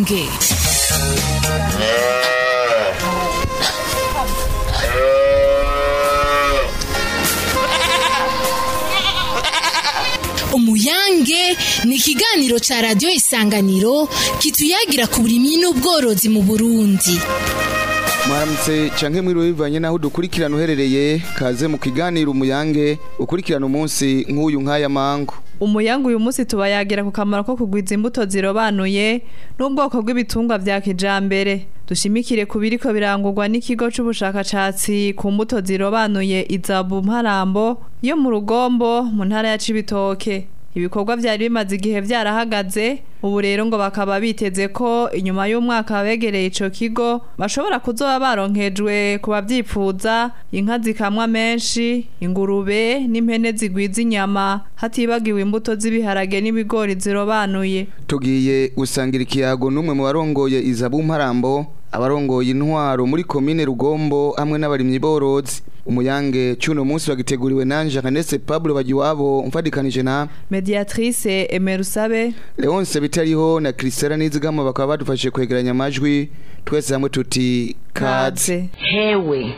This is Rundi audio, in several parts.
umuyange umuyange ni ikiganiro ca radiyo isanganiro kituyagira ku burimyi n'ubworozi mu burundi mwaramutse canke mwiriwe bivanye naho dukurikirana uherereye kaze mu kiganiro umuyange ukurikirana umunsi nk'uyu nk'aya mangu umuyango uyu munsi tubayagira ku kamaro ko kugwiza imbuto zirobanuye n'ubwoko bw'ibitungwa vya kijambere dushimikire ku biriko birangurwa n'ikigo c'ubushakashatsi ku mbuto zirobanuye izabu mparambo yo mu rugombo mu ntara ya cibitoke ibikorwa vyari bimaze igihe vyarahagaze ubu rero ngo bakaba biteze ko inyuma y'umwaka begereye ico kigo bashobora kuzoba baronkejwe ku bavyifuza inka zikamwa menshi ingurube n'impene zigwiza inyama hatibagiwe imbuto z'ibiharage n'ibigori zirobanuye tugiye gusangira ikiyago n'umwe mu barongoye izabu mparambo abarongoye intwaro muri komine rugombo hamwe n'abarimyi borozi umuyange cy'uno munsi wagiteguriwe nanje Jeanette Pablo Bagiwabo mfadikanije na mediatrice Emerusabe Leonce bitariho na Christella Nizigama bakaba badufashije kwegeranya amajwi twese hamwe tuti kaze hewe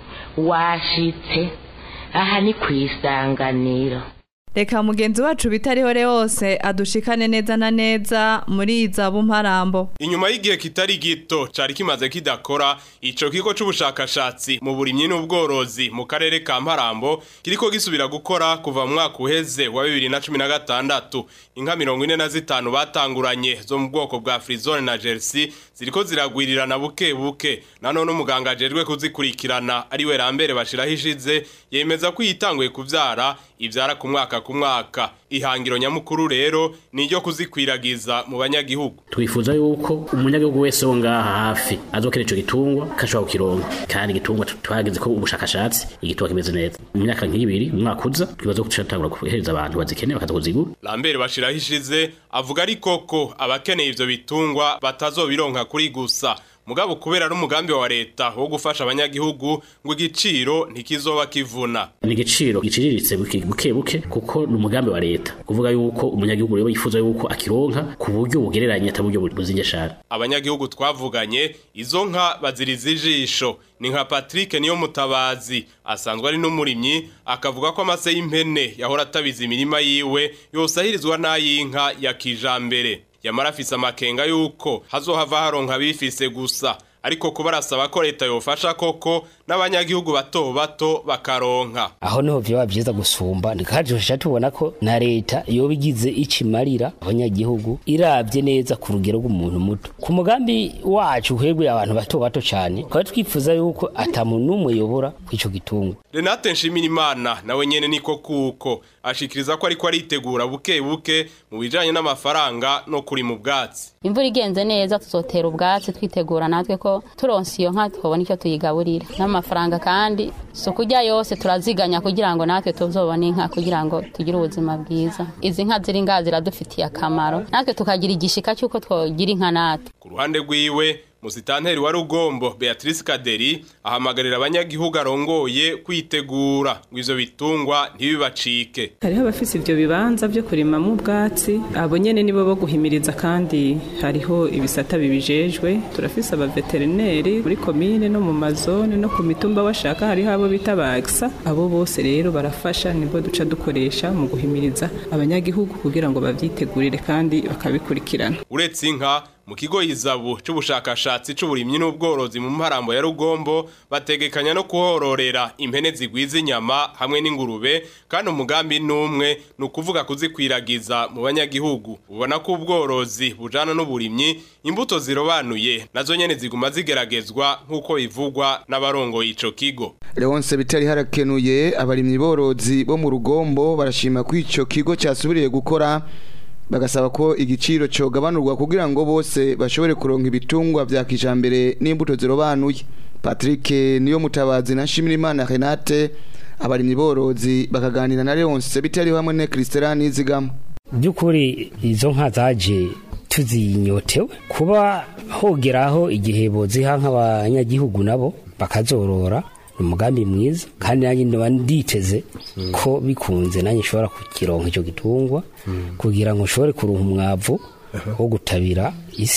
washitse aha ni ku isanganiro reka mugenzi wacu bitariho rewose adushikane neza na neza muri izabu mparambo inyuma y'igihe kitari gito cari kimaze kidakora ico kigo c'ubushakashatsi mu burimyi n'ubworozi mu karere ka mparambo kiriko gisubira gukora kuva mu mwaka uheze wa bibiri na cumi na gatandatu inka mirongo ine na zitanu batanguranye zo mu bwoko bwa frizone na jersey ziriko ziragwirirana buke buke nanone umuganga ajejwe kuzikurikirana ariwe rambere bashiraho ishize yemeza ko yitanguye kuvyara ivyara ku mwaka ku mwaka ihangiro nyamukuru rero ni iryo kuzikwiragiza mu banyagihugu twifuza yuko umunyagihugu wese wo ngaha hafi azokera ico gitungwa kashobora kukironka kandi igitungwa twagize ko ubushakashatsi igitungwa kimeze neza mu myaka nk'ibiri umwaka uza twibaza ko turatangura guhereza abantu bazikeneye bakaza kuzigura Lambert bashiraho ishize avuga ariko ko abakeneye ivyo bitungwa batazobironka kuri gusa mugabo kubera n'umugambi wa leta wo gufasha abanyagihugu ngo igiciro ntikizoba kivuna ni igiciro giciriritse buke buke buke kuko ni umugambi wa leta kuvuga yuko umunyagihugu rero yifuza yuko akironka ku buryo bugereranye atari uburyo buzinjashara abanyagihugu twavuganye izo nka baziriza ijisho ni nka Patrick niyo mutabazi asanzwe ari n'umurimyi akavuga ko amase y'impene yahora atabiza imirima yiwe yosahirizwa n'ay'inka ya kijambere yamara afise amakenga yuko hazohava haronka bifise gusa ariko kuba arasaba ko leta yofasha koko n'abanyagihugu bato bato bakaronka aho niho vyoba vyiza gusumba ndikajosha tubona ko na leta yoba igize ikimarira abanyagihugu iravye neza ku rugero rw'umuntu muto ku mugambi wacu uhebwe abantu bato bato cane twari twifuza yuko ata muntu n'umwe yobora kw'ico gitungwa Renate Nshimirimana nawe nyene niko kuko ashikiriza ko ariko aritegura buke buke mu bijanye n'amafaranga no kuri mu bwatsi imvura igenze neza tuzotera ubwatsi twitegura natwe ko turonse iyo nka twabona icyo tuyigaburira n'amafaranga kandi si ukurya yose turaziganya kugira ngo natwe tuzobone inka kugira ngo tugire ubuzima bwiza izi nka ziri ngaha ziradufitiye akamaro natwe tukagira igishika cy'uko twogira inka natwe ku ruhande rwiwe musitanteri wa rugombo Beatrice Kaderi ahamagarira abanyagihugu arongoye kwitegura ngo ivyo bitungwa ntibibacike hariho abafise ivyo bibanza vyo kurimamwo ubwatsi abo nyene nibo bo guhimiriza kandi hariho ibisata bibijejwe turafise abaveterineri muri komine no mu mazone no ku mitumba bashaka hariho abo bita bagsa abo bose rero barafasha nibwo duca dukoresha mu guhimiriza abanyagihugu kugira ngo bavyitegurire kandi bakabikurikirana uretse inka mu kigo izabu c'ubushakashatsi c'uburimyi n'ubworozi mu mparambo ya rugombo bategekanya no kuhororera impene zigwiza inyama hamwe n'ingurube kandi umugambi n'umwe ni ukuvuga kuzikwiragiza mu banyagihugu ubona ko ubworozi bujana n'uburimyi imbuto zirobanuye nazo nyene ziguma zigeragezwa nk'uko bivugwa n'abarongoye ico kigo Leonce bitari harakenuye abarimyi borozi bo mu rugombo barashima ko ico kigo cyasubiriye gukora bagasaba ko igiciro cogabanurwa kugira ngo bose bashobore kuronka ibitungwa vya kijambere n'imbuto zirobanuye Patrick niyo mutabazi na Shimirimana Renate abarimyi borozi bakaganira na Leonce bitari hamwe ne Christian Nizigama by'ukuri izo nka zaje tuzinyotewe kuba hogeraho igihe boziha nk'abanyagihugu nabo bakazorora ni umugambi mwiza kandi nanjye ndaba nditeze ko bikunze nanjye nshobora kukironka icyo gitungwa kugira ngo nshobore kuronka umwavu wo gutabira isi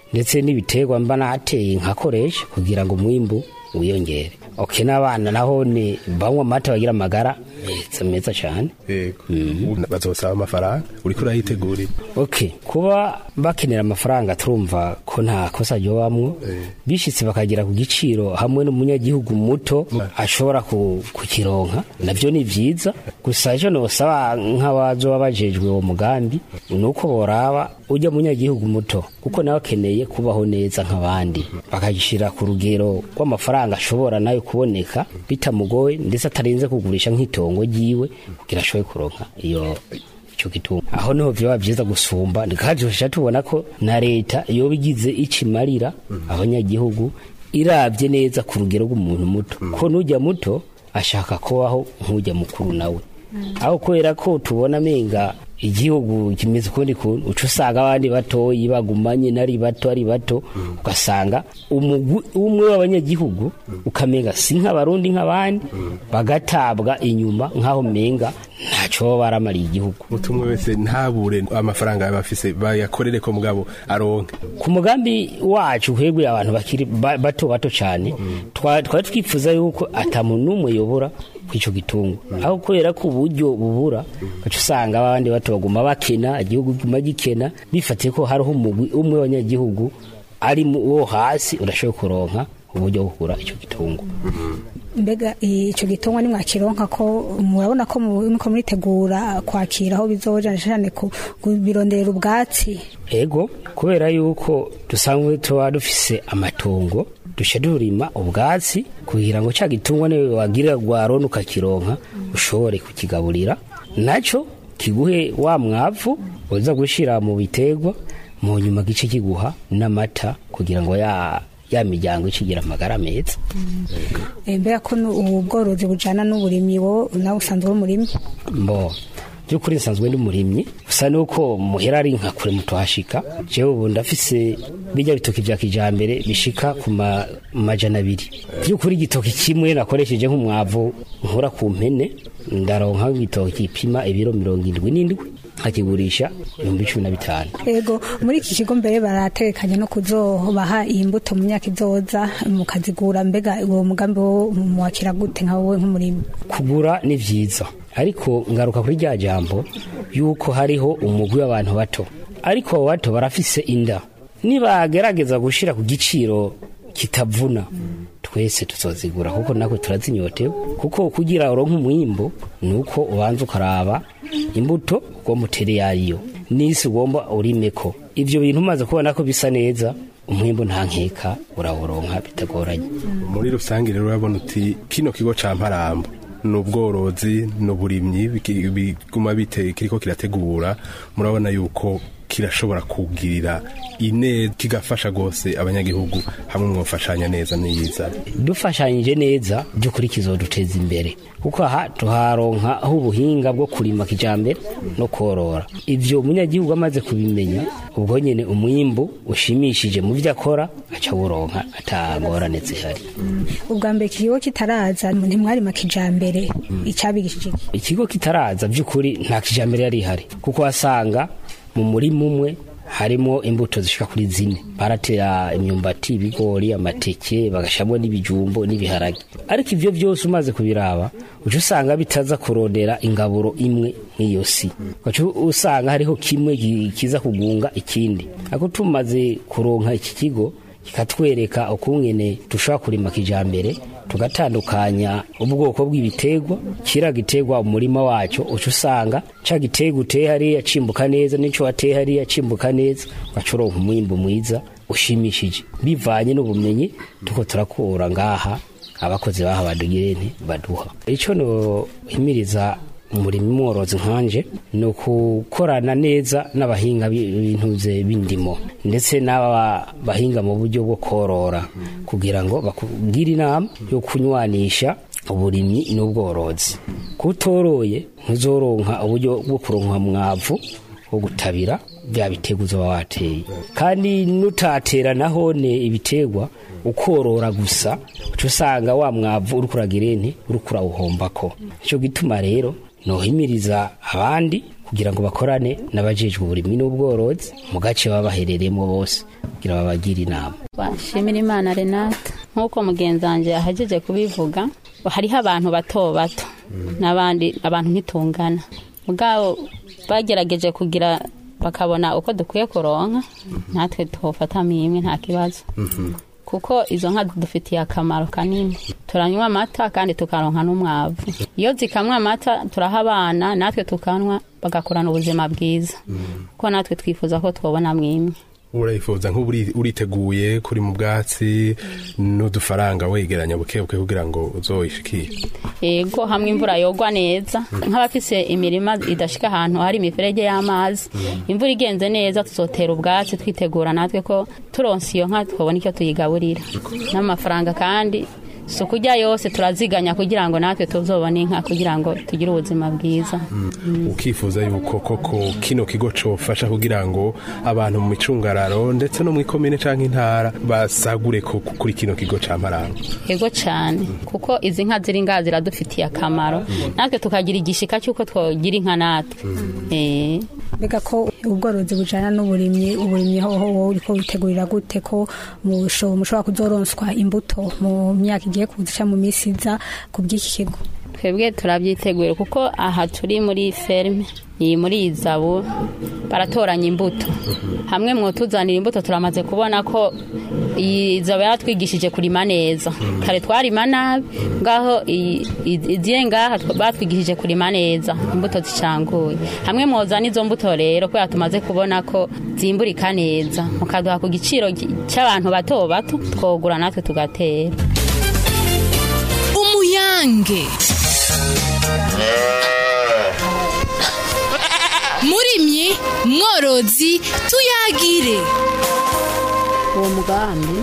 ndetse n'ibiterwa mba nateye nkakoresha kugira ngo umwimbu wiyongere oke n'abana naho ni banywa amata bagira amagara meza meza cyane yego ubu bazosaba amafaranga uriko urayitegurira ok kuba bakenera amafaranga turumva ko nta kosa ryobamwo bishitse bakagera ku giciro hamwe n'umunyagihugu muto ashobora ku- kukironka navyo ni vyiza gusa ejo nosaba nk'abazoba bajejwe uwo mugambi ni uko boraba ujya munyagihugu muto kuko nawe akeneye kubaho neza nk'abandi bakagishira ku rugero rw'amafaranga ashobora nayo kuboneka bitamugoye ndetse atarinze kugurisha nk'itongo ryiwe kugira ashobore kuronka iyo ico gitunga aho niho vyoba vyiza gusumba ndikajosha tubona ko na leta yoba igize ikimarira abanyagihugu iravye neza ku rugero rw'umuntu muto ko n'ujya muto ashaka kubaho nk'ujya mukuru nawe aho kubera ko tubona menga igihugu kimeze ukundi kuntu uca usanga abandi batoyi bagumanye nari bato ari bato ugasanga umugwi umwe w'abanyagihugu ukamenga si nk'abarundi nk'abandi bagatabwa inyuma nk'aho menga ntaco baba baramariye igihugu mutumwe wese ntabure amafaranga yaba afise bayakorere ko mugabo aronke ku mugambi wacu uhebwe abantu bakiri ba- bato bato cyane twa- twari twifuza yuko atamuntu n'umwe yobora kw'ico gitungo aho kubera ko uburyo bubura ugaca usanga abandi bato baguma bakena igihugu guma gikena bifatiye ko hariho umugwi umwe w'abanyagihugu ari mu wo hasi urashoboye kuronka uburyo bwo kugura ico gitungo mbega icyo gitungwa nimwakironka ko murabona ko muko muritegura kwakira aho bizoja cyane ku bironderera ubwatsi ego kubera yuko dusanzwe tuba dufise amatongo duce durima ubwatsi kugira ngo cya gitungwa niwe wagira rwarona ukakironka ushobore kukigaburira nacyo kiguhe wa mwavu uza gushira mu biterwa mu nyuma gice kiguha n'amata kugira ngo ya ya miryango ikigira amagara meza Eh, mbega ko nu- ubu bworozi bujana n'uburimyi wo nawe usanzwe w'umurimyi mbo by'ukuri nsanzwe ndi umurimyi gusa nuko muhera ari nka kure mutuhashika jewe ubu ndafise bijya bitoki vya kijambere bishika ku ma- majana abiri by'ukuri igitoki kimwe nakoresheje nk'umwavu nkura ku mpene ndaronka igitoki gipima ibiro mirongo indwi n'indwi nkakigurisha ibihumbi cumi na bitanu ego muri iki kigo mbere barategekanya no kuzobaha iyi mbuto mu myaka izoza mukazigura mbega uwo mugambi wo muwakira gute nka wowe nk'umurimyi kugura ni vyiza ariko ngaruka kuri rya jambo yuko hariho umugwi w'abantu bato ariko abo bato barafise inda nibagerageza gushira ku giciro kitavuna twese tuzozigura kuko natwe turazinyotewe kuko kugira uronke umwimbo ni uko ubanza ukaraba imbuto ugomba utere yariyo n'isi ugomba urimeko ivyo bintu umaze kubona ko bisa neza umwimbo nta nkeka urawuronka bitagoranye muri rusange rero urabona uti kino kigo ca mparambo ni ubworozi ni uburimyi biki- biguma bite kiriko kirategura murabona yuko kirashobora kugirira ineza kigafasha rwose abanyagihugu hamwe mwofashanya neza n'iyiza dufashanyije neza by'ukuri kizoduteza imbere kuko aha tuharonka aho ubuhinga bwo kurima kijambere no korora ivyo umunyagihugu amaze kubimenya ubwo nyene umwimbu ushimishije mu vyo akora aca awuronka atangorane zihari ubwa mbere iki kigo kitaraza ntimwarima kijambere icyabigishije iki? ikigo kitaraza by'ukuri nta kijambere yari ihari kuko wasanga mu murima umwe harimo imbuto zishika kuri zine baratera imyumbati ibigori amateke bagashamo n'ibijumbo n'ibiharage ariko ivyo vyose umaze kubiraba uca usanga bitaza kurondera ingaburo imwe nk'iyo si ugaca usanga hariho kimwe ki- kiza kugunga ikindi ariko tumaze kuronka iki kigo kikatwereka ukungene dushobora kurima kijambere tugatandukanya ubwoko bw'ibiterwa kira giterwa umurima wacu uca usanga ca giterwa uteye hariya cimbuka neza n'ico wateye hariya cimbuka neza ugaca uronka umwimbu mwiza ushimishije bivanye n'ubumenyi tuko turakura ngaha abakozi baha badugirene baduha ico nohimiriza umurimo mworozi nkanje ni ukukorana neza n'abahinga b'intuze b'indimo ndetse n'aba bahinga mu buryo bwo korora kugira ngo bakugire inama yo kunywanisha uburimyi n'ubworozi kutoroye ntuzoronka uburyo bwo kuronka mwavu wo gutabira bya biterwa uzoba wateye kandi nutatera nahone ibiterwa ukorora gusa uca usanga wa mwavu uri kuragira ente uri kurawuhombako nicyo gituma rero nohimiriza abandi kugira ngo bakorane n'abajejwe uburimyi n'ubworozi mu gace baba baherereyemo bose kugira babagire inama bashimira imana renate nk'uko mugenzi wanjye yahageje kubivuga hariho abantu bato bato n'abandi abantu ntitungana ubwabo bagerageje kugira bakabona uko dukwiye kuronka natwe tufatamo imwe nta kibazo kuko izo nka dufitiye akamaro kanini turanywa amata kandi tukaronka n'umwavu iyo zikamwa amata turaha abana natwe tukanywa bagakurana ubuzima bwiza kuko natwe twifuza ko twabona mwimwe urayifuza nk'ubu uri- uriteguye kuri mu bwatsi n'udufaranga wegeranya buke buke kugira ngo uzoyishikire yego hamwe imvura yogwa neza nk'abafise imirima idashika ahantu hari imiferege y'amazi imvura igenze neza tuzotera ubwatsi twitegura natwe ko turonse iyo nka twabona icyo tuyigaburira n'amafaranga kandi si ukurya yose turaziganya kugira ngo natwe tuzobone inka kugira ngo tugire ubuzima bwiza ukifuza yuko koko kino kigo cofasha kugira ngo abantu mu micungararo ndetse no mu ikomine canke intara basagure ku- kuri kino kigo ca Marango yego cyane kuko izi nka ziri ngaha ziradufitiye akamaro natwe tukagira igishika cy'uko twogira inka natwe Eh. mbega ko ubworozi bujana n'uburimyi uburimyi hoho wowe uriko witegurira gute ko musho- mushobora kuzoronswa imbuto mu myaka igiye kuza mu minsi iza ku bw'iki kigo twebwe turabyiteguye kuko aha turi muri ferme iyi muri izabu baratoranya imbuto hamwe mwotuzanira imbuto turamaze kubona ko iyi zabu yaratwigishije kurima neza kare twarima nabi ngaho iyi- iyi- iziye ngaha tw- batwigishije kurima neza imbuto zicanguye hamwe mwozana izo mbuto rero kubera tumaze kubona ko zimburika neza mukaduha ku giciro gi- cy'abantu bato bato twogura natwe tugatera umuyange murimyi mworozi tuyagire uwo mugambi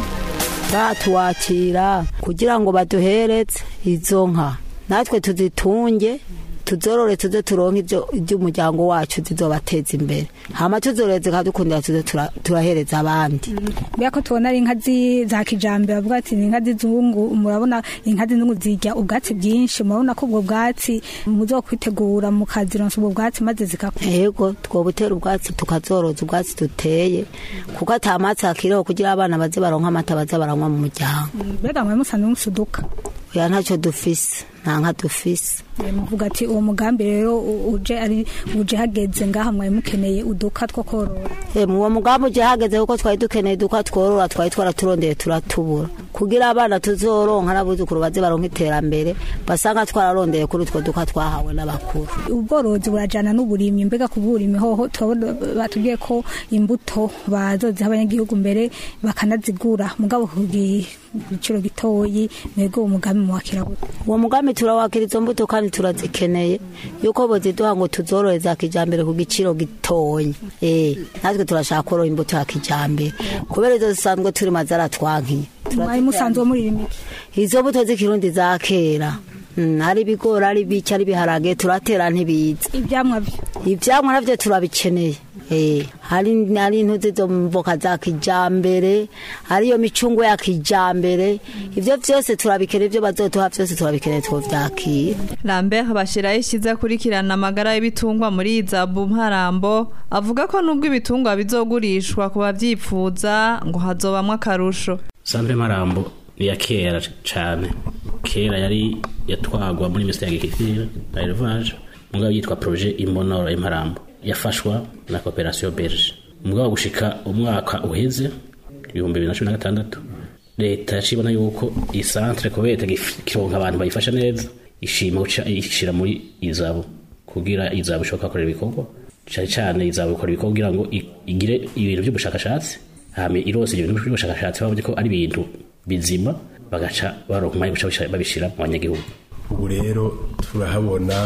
batuwakira kugira ngo baduhereze izo nka natwe tuzitunge tuzorore tuze turonke ibyo iby'umuryango wacu zizobateza imbere hama tuzorore zikadukundira tuze tura- turahereza abandi mbega ko tubona ari inka zi- za kijambere bavuga ati ni inka z'inzungu murabona inka z'inzungu zirya ubwatsi bwinshi murabona ko ubwo bwatsi muzokwitegura mukazironsa ubwo bwatsi maze zikakura yego twobutera ubwatsi tukazoroza ubwatsi duteye kuko atamatsi akiriho kugira abana baze baronka amata baze baranywa mu muryango mbega mwe musanzwe musuduka oya ntacyo dufise nta nka dufise muvuga ati uwo mugambi rero u- uje ari uje hageze ngaha mwari mukeneye uduka two korora Eh, mu uwo mugambi uje hageze kuko twari dukeneye duka tworora twari twaraturondeye turatubura kugira abana tuzoronka n'abuzukuru baze baronka iterambere basanga twararondeye kuri utwo duka twahawe n'abakuru ubworozi burajana n'uburimyi mbega ku burimyi hoho turabona batubwiye ko imbuto bazoziha abanyagihugu mbere bakanazigura mugabo ku giciro gitoyi mwebwe uwo mugambi muwakira gute uwo mugambi turawakira izo mbuto kandi turazikeneye yuko boziduha ngo tuzorore za kijambere ku giciro gitonya eh natwe turashaka korora imbuto ya kijambere kubera izo zisanzwe turima zaratwankiye mwari musanzwe muririmye izo mbuto z'ikirundi za kera Mm, ari ibigori ari biki ari ibiharage turatera ntibiza ivyamwa byo ivyamwa navyo turabikeneye Eh, hari hari intuzi zo mboka za kijambere hariyo micungo ya kijambere ivyo vyose turabikeneye ivyo bazoduha vyose turabikeneye twovyakira Lambert bashiraho ishize akurikirana amagara y'ibitungwa muri izabu mparambo avuga ko nubwo ibitungwa bizogurishwa ku bavyifuza ngo hazobamwo akarusho Sandre Marambo ni ya kera cyane kera yari yatwagwa muri Ministère y'Agriculture na Élevage mugabo yitwa projet Imbonora Imparambo yafashwa na Coopération Belge mugabo gushika umwaka uheze ibihumbi bibiri na cumi na gatandatu leta yacibona yuko iyi centre kubera kironka abantu bayifasha neza ishima guca ishira muri izabo kugira izabo ishoboka gukora ibikorwa cyane cyane izabo ikora ibikorwa kugira ngo i- igire ibintu by'ubushakashatsi hame irose ibintu by'ubushakashatsi babonye ko ari ibintu bizima bagaca baronka umwanya wo guca babishira mu banyagihugu ubu rero turahabona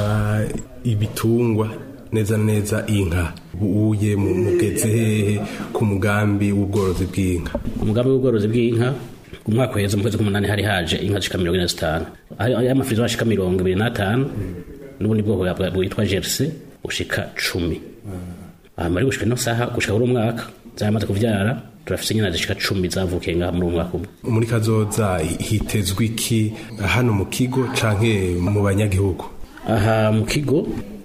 ibitungwa neza na neza inka uye mu mugeze hehe ku mugambi w'ubworozi bw'inka umugambi w'ubworozi bw'inka umwaka uheze mu kwezi k'umunani hari haje inka zishika mirongo ine na zitanu ayo ayo amafirizo ashika mirongo ibiri n'atanu n'ubundi bwoko bwa- bwitwa jerse bushika cumi hama ari gushika ino saha gushika kuri umwaka zamaze kuvyara turafise inyana zishika cumi zavukiye ngaha muri uwo mwaka umwe muri kazoza hitezwe iki hano mu kigo canke mu banyagihugu aha mu kigo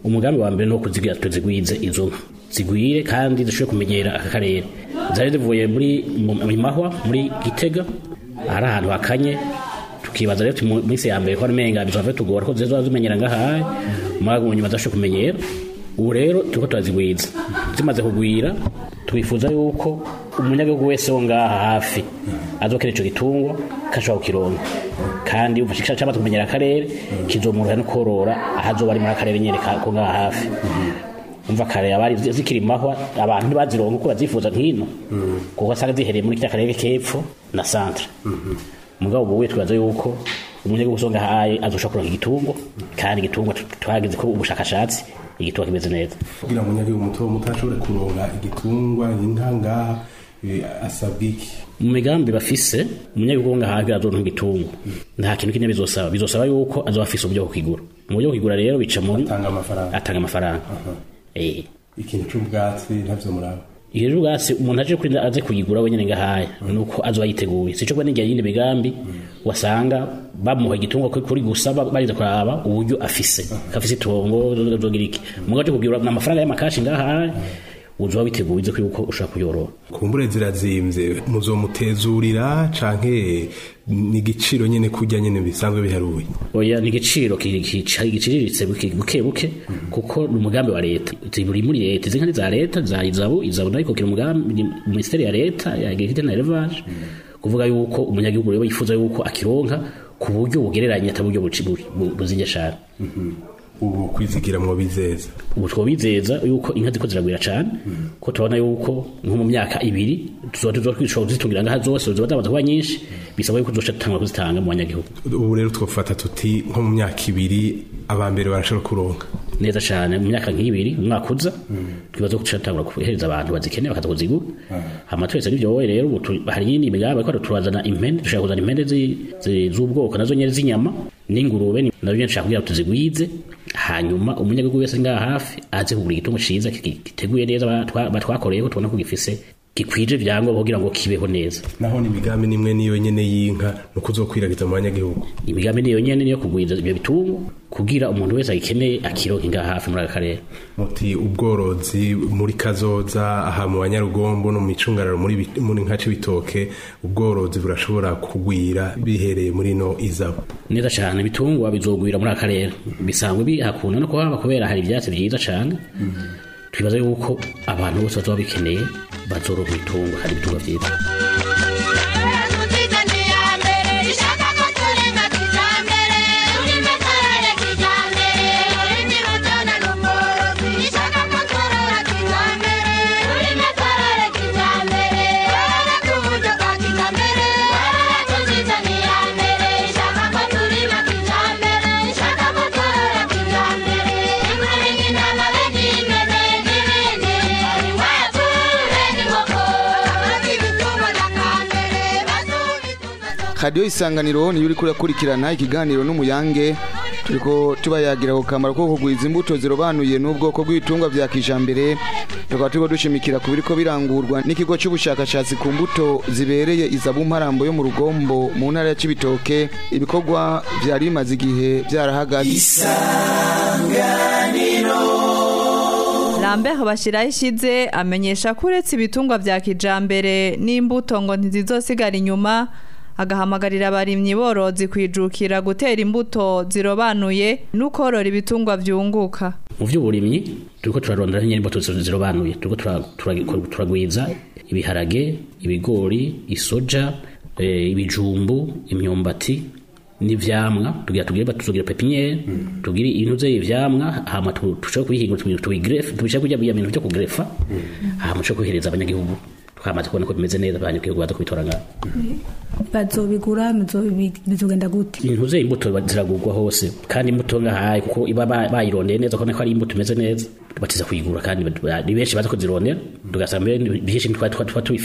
umugambi wa mbere ni uwo kuzigira tuzigwize izo nka zigwire kandi zishobore kumenyera aka karere zari zivuye muri mu mu mahwa muri gitega hari ahantu hakanye tukibaza rero tuti mu minsi ya mbere ko amenga bizava tugora ko zizoba zimenyera ngahaye umwaga mu nyuma zashobora kumenyera ubu rero turiko turazigwiza zimaze kugwira twifuza yuko umunyagihugu wese wo ngaha hafi azokera ico gitungwa kashobora kukironka kandi umva kishaka cyamaze kumenyera akarere kizomurura no korora ahazoba ari muri akarere nyene ka- ko ngaha hafi umva kare abari zi- zikiri mahwa abantu ntibazironka uko bazifuza nkino kuko asanga zihereye muri kiriya karere k'epfo na centre mugabo ubu we twibaza yuko umunyagihugu usonga haye azoshobora kuronka igitungwa kandi igitungwa tu- twagize ko ubushakashatsi igitungwa kimeze neza kugira ngo umunyagihugu muto muto ashobore kuronka igitungwa inka ngaha eh, asabwa iki mu migambi bafise umunyagihugu wo ngaha azoronka igitungwa nta kintu kimwe bizosaba bizosaba yuko azoba afise uburyo bwo kugura mu buryo bwo kugura rero bica muri atanga amafaranga atanga amafaranga eh ikintu c'ubwatsi ntavyo muraba iyo rero ubwatsi umuntu aje kuri aze kuyigura wenyine ngahaya nuko azoba yiteguye sico kuba n'igihe yindi migambi wasanga bamuha igitungwa kuri- kuri gusa ba- bariza kuraba uburyo afise afise itongo zogira iki mugaje kugura amafaranga y'amakashi ngahaya uzoba witeguye uzi ko yuko ushobora kuyorora kumbure zirazimvye muzomutezurira canke ni igiciro nyene kurya nyene bisanzwe biharuye oya ni igiciro ki- ki- ki- giciriritse buke buke buke kuko ni umugambi wa leta ziburi muri leta izi nka ni za leta za izabu izabu nayo ikokera umugambi ni minisiteri ya leta ya agriculture na élevage kuvuga yuko umunyagihugu rero yifuza yuko akironka ku buryo bugereranye atari uburyo buci- bu- bu- buzinge cane ubu kwizigira mu bizeza ubu twobizeza yuko inka ziko ziragwira cane ko tubona yuko nko mu myaka ibiri tuzoba tuzoshobora kuzitungira ngaha zose ziba zamaze kuba nyinshi bisaba yuko tuzoca dutangura kuzitanga mu banyagihugu ubu rero twofata tuti nko mu myaka ibiri abambere barashobora kuronka neza cyane mu myaka nk'ibiri umwaka uza twibaza ko turatangura kuhereza abantu bazikeneye bakaza kuzigura hama twese n'ibyo wowe rero ubu tu- hari yindi migambi ariko turazana impene dushaka kuzana impene zi- zi- z'ubwoko nazo nyene z'inyama n'ingurube ni- nabyo nyene dushaka kugira ngo tuzigwize hanyuma umunyagihugu wese ngaha hafi aze kugura igitungo ciza ki- giteguye neza batwa- batwakoreyeho tubona ko gifise gikwije ibyangombwa kugira ngo kibeho neza naho ni imigambi nimwe niyo nyene y'inka ni ukuzokwiragiza mu banyagihugu imigambi niyo nyene niyo kugwiza ibyo bitungo kugira umuntu wese agikeneye akironka ngaha hafi muri aka karere muti ubworozi muri kazoza aha mu banyarugombo no mu micungararo muri bi- muri nka c'ibitoke ubworozi burashobora kugwira bihereye muri no izabu neza cyane ibitungwa bizogwira muri aka karere bisanzwe bihakunda no kuhaba kubera hari ibyatsi byiza cyane twibaza yuko abantu bose bazaba bikeneye bazoronka ibitungwa hari ibitungwa byiza radiyo isanganiro niyo uri kurakurikirana ikiganiro n'umuyange turiko tubayagira ku kamaro ko kugwiza imbuto zirobanuye n'ubwoko bw'ibitungwa vya kijambere tukaba turiko dushimikira ku biriko birangurwa n'ikigo c'ubushakashatsi ku mbuto zibereye izabu mparambo yo mu rugombo mu ntara ya cibitoke ibikorwa vyari bimaze igihe vyarahagaze Lambert bashiraho ishize amenyesha ko uretse ibitungwa vya kijambere n'imbuto ngo ntizizosigara inyuma agahamagarira abarimyi borozi kwijukira gutera imbuto zirobanuye n'ukorora ibitungwa vyunguka mu by'uburimyi turiko turarondera nyine imbuto zi- zirobanuye turiko tura- tura- turagwiza ibiharage ibigori isoja eh, ibijumbu imyumbati n'ivyamwa tugira tugire tuzogira pepiniere tugire ibintu vye ivyamwa hama tu- tushobore kubihingura tubi- tubigrefe tubishaka kurya bya bintu vyo kugrefa hama tushobore kubihereza abanyagihugu twamaze kubona ko bimeze neza abanyagihugu baza kubitora ngaho bazobigura muzobi- bizogenda gute ibintu vye imbuto ba- ziragurwa hose kandi imbuto ngahaye kuko iba ba- bayirondeye neza kubona ko ari imbuto imeze neza batiza kuyigura kandi ba- ni benshi baza kuzirondera tugasanga mbere byinshi ntitwa twa twa tubifise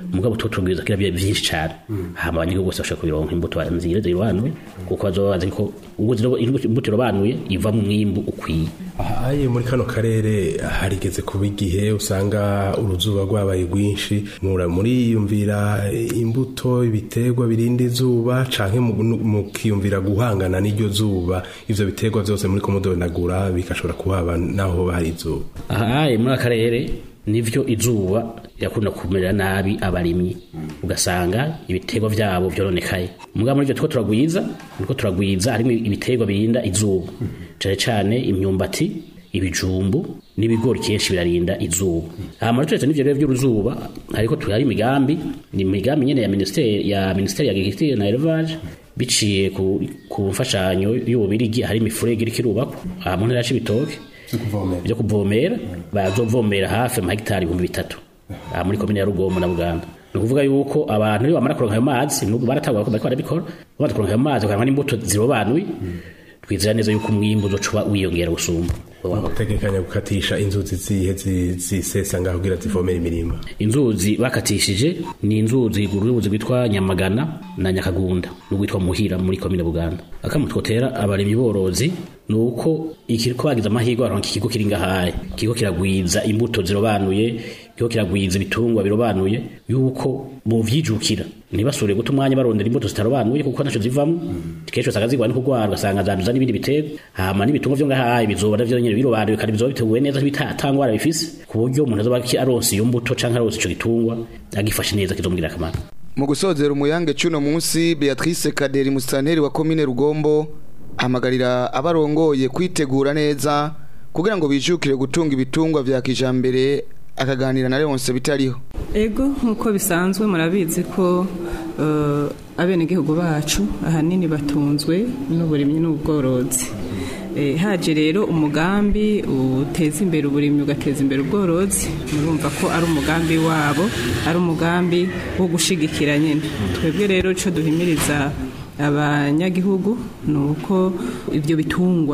mugabo tuba turabwiza ko biba byinshi cyane hama abanyagihugu bose bashobora kubironka imbuto nziza zirobanuye kuko bazoba bazi ko ubwo ziro- imbuto irobanuye iva mu mwimbu ukwiye ahaye muri kano karere harigeze kuba igihe usanga uruzuba rwabaye rwinshi mura muriyumvira imbuto ibiterwa birinda izuba canke mu- mukiyumvira guhangana n'iryo zuba ivyo biterwa vyose muri komodonagura bigashobora kuhaba naho hoba hari izuba aha muri aka karere nivyo izuba yakunda kumerera nabi abarimyi ugasanga ibiterwa vyabo vyoronekaye mugabo muri ivyo turiko turagwiza turiko turagwiza harimo ibiterwa birinda izuba cane cane imyumbati ibijumbu n'ibigori kenshi birarinda izuba hama turetse n'ivyo rero vy'uruzuba ariko tuhari imigambi ni imigambi nyene ya ministeri ya ministeri ya agriculture na élevage biciye ku, ku mfashanyo y'ububirigi hari imifurege iriko irubakwa aha mu ntara ya Cibitoke byo kuvomera bazovomera hafi amahegitari ibihumbi bitatu aha muri komine ya rugombo na buganda ni ukuvuga yuko abantu iyo bamara kuronka ayo mazi n'ubu baratangwa ko bariko barabikora bamaze kuronka ayo mazi bakaronka n'imbuto zirobanuye twizera neza yuko umwimbu uzoca wiyongera gusumba utegekanya gukatisha inzuzi zihe zi- zisesa ngaho kugira zivomera imirima inzuzi bakatishije ni inzuzi uruzi rwitwa nyamagana na nyakagunda n'urwitwa muhira muri komine buganda akamwe twotera abarimyi borozi ni uko ikiriko bagize amahirwe baronka ikigo kiri ngahaye ikigo kiragwiza imbuto zirobanuye ikigo kiragwiza ibitungwa birobanuye yuko bovyijukira ntibasubire guta umwanya barondera imbuto zitarobanuye kuko naco zivamwo kenshi usanga zigwa no kugwara ugasanga zanduza n'ibindi biterwa hama n'ibitungwa vyo ngahaye bizoba navyo nyene birobanuye kandi bizoba biteguwe neza bitatangwara bifise ku buryo umuntu azoba aronse iyo mbuto canke aronse ico gitungwa agifashe neza kizomugirira akamaro mu gusozera umuyange cuno munsi Beatrice Kaderi musitanteri wa komine Rugombo ahamagarira abarongoye kwitegura neza kugira ngo bijukire gutunga ibitungwa vya kijambere akaganira na Leonce bitariho ego nk'uko bisanzwe murabizi ko eh, abenegihugu bacu ahanini batunzwe n'uburimyi n'ubworozi Eh, haje rero umugambi uteza imbere uburimyi ugateza imbere ubworozi murumva ko ari umugambi wabo ari umugambi wo gushigikira nyine twebwe rero icyo duhimiriza abanyagihugu ni uko ibyo bitungwa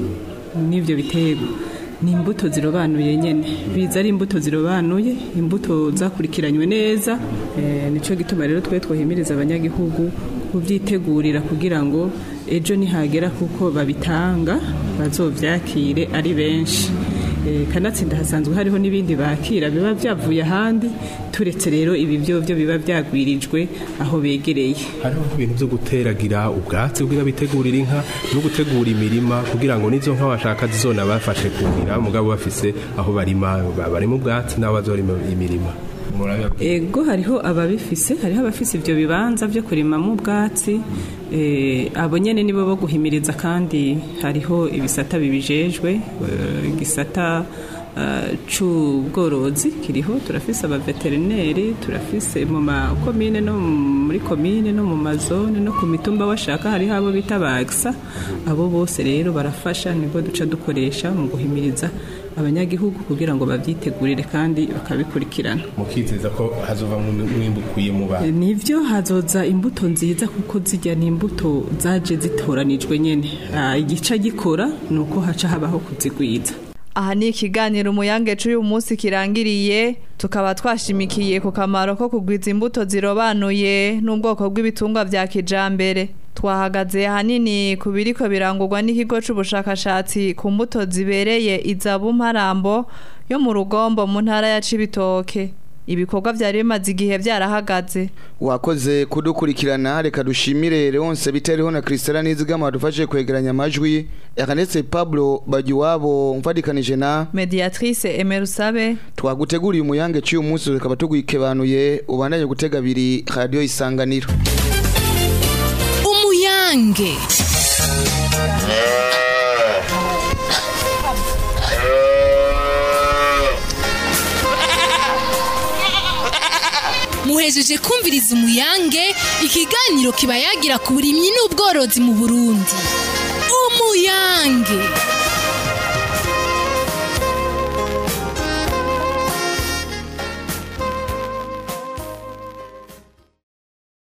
n'ibyo biterwa ni imbuto zirobanuye nyine biza ari imbuto zirobanuye imbuto zakurikiranywe neza Eh, nicyo gituma rero twe twohimiriza abanyagihugu kubyitegurira kugira ngo ejo nihagera kuko babitanga bazovyakire ari benshi Eh, kanatsinda hasanzwe hariho n'ibindi bakira biba byavuye ahandi turetse rero ibi byo byo biba byagwirijwe aho begereye hariho ibintu byo guteragira ubwatsi kugira bitegurire inka no gutegura imirima kugira ngo n'izo nka bashaka zizona bafashe kuhira mugabo bafise aho barima ba- barima ubwatsi n'aho bazorima imirima Murabibabwira. ego hariho ababifise hariho abafise ibyo bibanza byo kurimamo ubwatsi eh, abo nyene nibo bo guhimiriza kandi hariho ibisata bibijejwe eh, igisata eh, c'ubworozi kiriho turafise abaveterineri turafise mu makomine no muri komine no mu mazone no ku mitumba washaka hariho abo bita bagsa abo bose rero barafasha nibwo duca dukoresha mu guhimiriza abanyagihugu kugira ngo babyitegurire kandi bakabikurikirana mukizeza ko hazova mwimbu ukwiye mu bantu nivyo hazoza imbuto nziza kuko zijya ni imbuto zaje zitoranijwe nyene Ah, igica gikora ni uko haca habaho kuzigwiza aha ni ikiganiro umuyange c'uyu munsi kirangiriye tukaba twashimikiye ku kamaro ko kugwiza imbuto zirobanuye n'ubwoko bw'ibitungwa vya kijambere twahagaze ahanini ku biriko birangurwa n'ikigo c'ubushakashatsi ku mbuto zibereye izabu mparambo yo mu rugombo mu ntara ya cibitoke ibikorwa vyari bimaze igihe vyarahagaze wakoze kudukurikirana reka dushimire Leonce bitariho na Christella Nizigama dufashe kwegeranya amajwi yakanetse Pablo Bagiwabo mfadikanije na mediatrice emerusabe twaguteguriye umuyange cy'uyu munsi tukaba tugwikebanuye ubandanye gutega abiri radio isanganiro umuyange muhejeje kumviriza umuyange ikiganiro kiba yagira ku burimyi n'ubworozi mu burundi umuyange